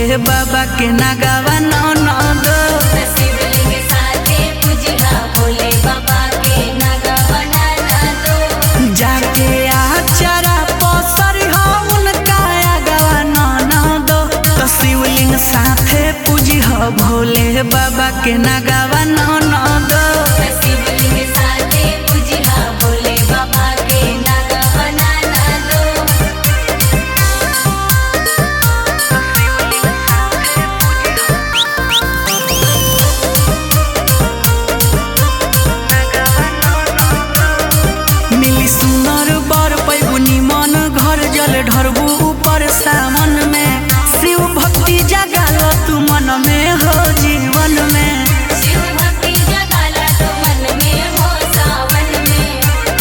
बाबा के नगावा ननद शिवलिंग साथे पूजिहा भोले बाबा के नागा बनाना दो जाके आचारा पसर उनका आगवा ननद तो शिवलिंग साथे पूजी भोले बाबा के नगावा ननद शिवलिंग साथे पूजिहा भोले बाबा के नागा बनाना दो मिली सुनर बर पैबू निमन घर जल ढरबू ऊपर सावन में शिव भक्ति जगाल तू मन में हो जीवन में शिव भक्ति जगाला तो मन में हो सावन में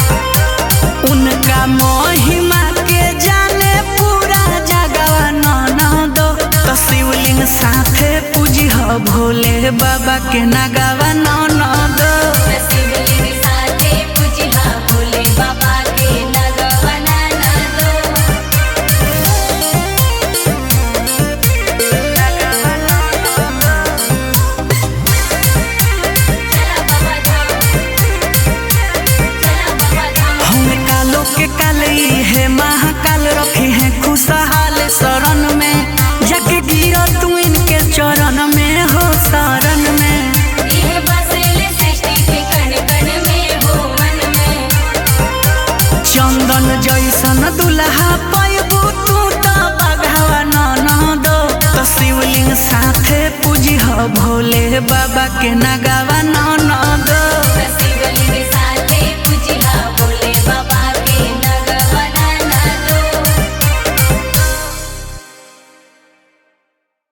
उनका महिमा के जाने पूरा जगवा ननद तो शिवलिंग साथे पूजी भोले बाबा के नगावा ननद शिवलिंग साथे पूजिहा भोले बाबा के नागा बनाना दो चला बाबा धाम चला बाबा धाम हम कालो के काली है महाकाल रखी है खुशहाल शरण में जाके गिरो तू इनके चरण में हो शरण में यह बसेले सृष्टि के कण कण में हो मन में चंदन जैसन दुल्हा पैबू तू तो बघावा ननद तो शिवलिंग साथे पूजी भोले बाबा के नगावा ननद